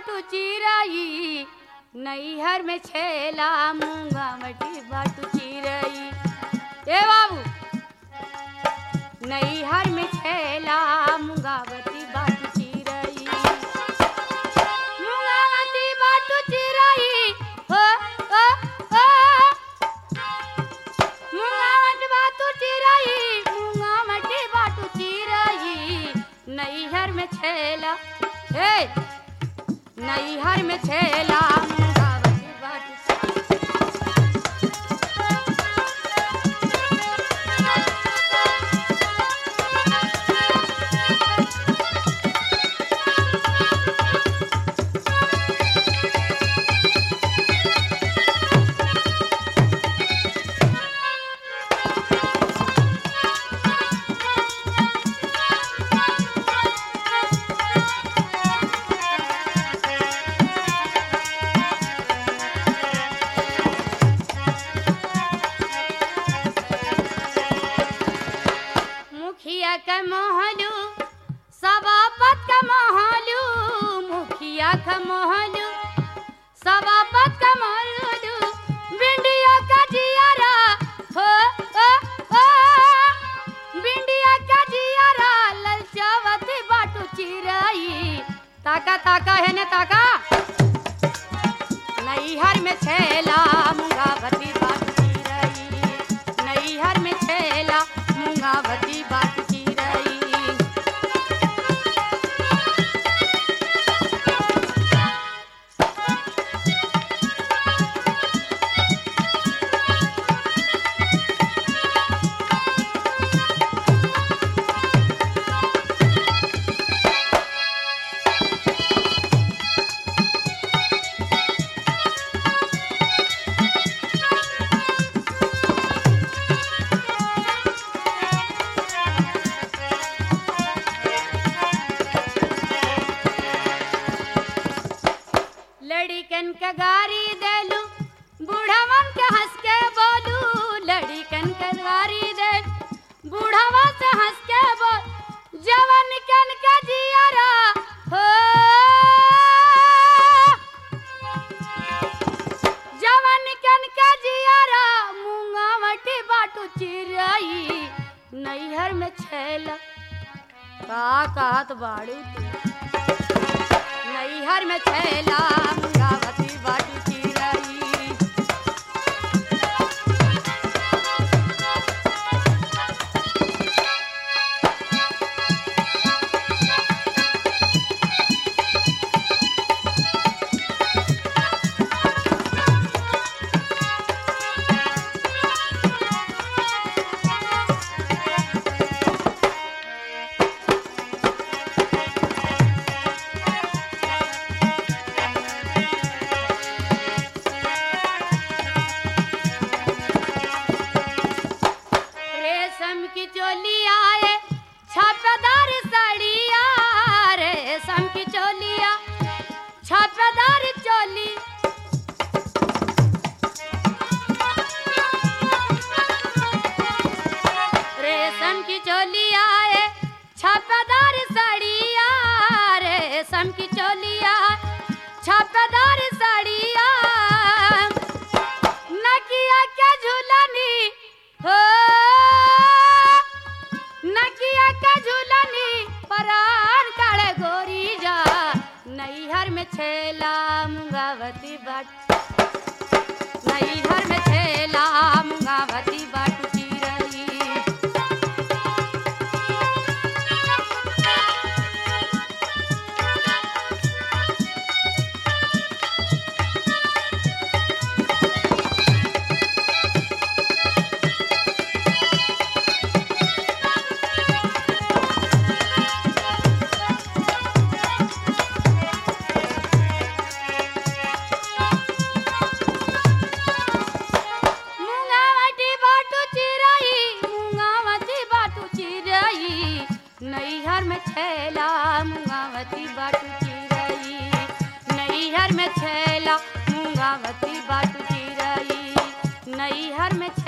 बाटू चिरई नैहर में छेला मूंगावती बाटू चिरई ए बाबू नैहर में छेला मूंगावती बाटू चिरई मूंगावती बाटू चिरई हो हो हो मूंगावती बाटू चिरई मूंगावती बाटू चिरई नैहर में छेला हे नैहर में छेला मूंगावती बाटू मुखिया के मोहलू सभापत का मोहलू मुखिया का मोहलू सभापत का मोहलू बिंडिया का जियारा हो हो हो बिंडिया का जियारा ललचावती बाटू चिराई ताका ताका है ने ताका नैहर में छेला मुंगावती बाटू चिराई नैहर में छेला मुंगावती बाटू चिराई लड़िकन के गारी देलू बूढ़वन के हंस के बोलू लड़िकन के गारी दे बूढ़वा से हंस के बोल जवन कन का जियारा हो जवन कन का जियारा मूंगावटी बाटू चिराई नैहर में छेला का कहत बाड़ू तू नैहर में छेला मुंगावती बाटी चिरई रेशम की चोली आए छापेदार साड़िया रेशम की चोलिया छापेदार चोली रेशम की चोली आए छापेदार साड़िया रेशम की चोलिया छापेदार साड़िया नकिया के झूलनी हो नकिया के झूलनी परान काले गोरी जा नैहर में छेला मुंगावती बाट नैहर में छेला मुंगावती बाट चिरई मुंगावती बाटू चिरई मुंगावती बाटू चिरई नैहर में छेला मुंगावती बाटू चिरई नैहर में छेला मुंगावती बाटू चिरई नैहर में